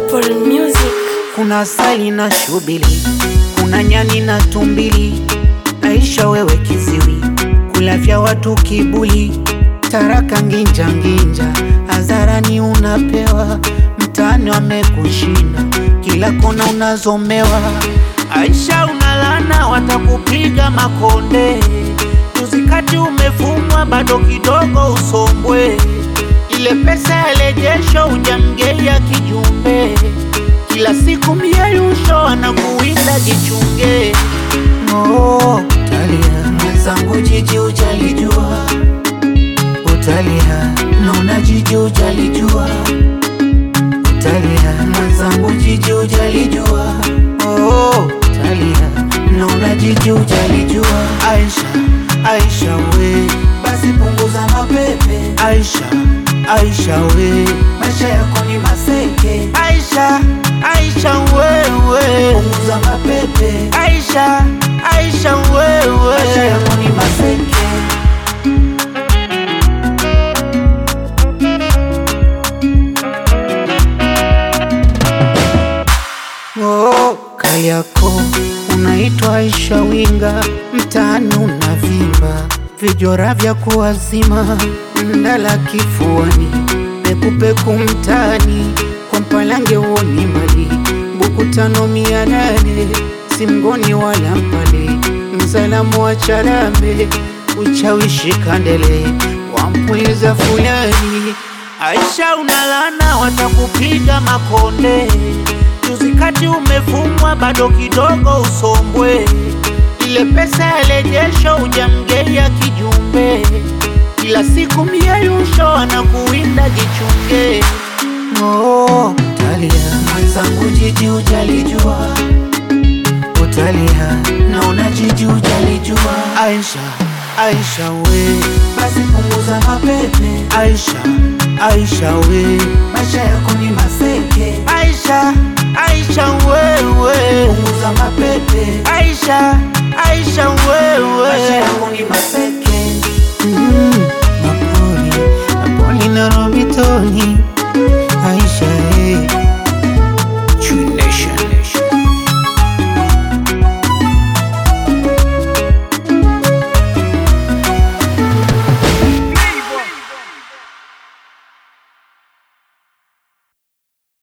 Apple Music. kuna sali na shubili, kuna nyani na tumbili. Aisha wewe kiziwi, kulavya watu kibuli, taraka nginja nginja, hadharani unapewa, mtaani wamekushinda, kila kona unazomewa. Aisha unalana, watakupiga makonde, tuzikati umefumwa, bado kidogo usombwe, ile pesa ya lejesho ujamgeia kijumbe kila siku mieyusho anakuwinda jichunge. Oh, utalia mwenzangu, jiji ujalijua, utalia naona jiji ujalijua, utalia mwenzangu, jiji ujalijua. Oh, utalia naona jiji ujalijua. Aisha, Aisha we, basi punguza mapepe. Aisha, Aisha we, maisha yako ni maseke. Aisha, Aisha wewe, punguza mapepe. Aisha, Aisha wewe, maisha yako ni maseke. Oh, Kariako unaitwa Aisha Winga, mtaani unavimba, vijora vya kuwazima, ndala kifuani, pekupeku mtaani, kwa mpalange uoni mbali, buku tano mia nane, simgoni wala mpale, msalamu wa Charambe, uchawishi kandele, wampuliza fulani. Aisha unalana, watakupiga makonde Tuzikati umefumwa bado kidogo usombwe, ile pesa ya lejesho ujamgeia kijumbe, kila siku mieyusho anakuwinda jichunge. Oh, utalia mwenzangu, jiji ujalijua, utalia naona jiji ujalijua. Aisha, Aisha we, basi punguza mapepe. Aisha, Aisha we, maisha yako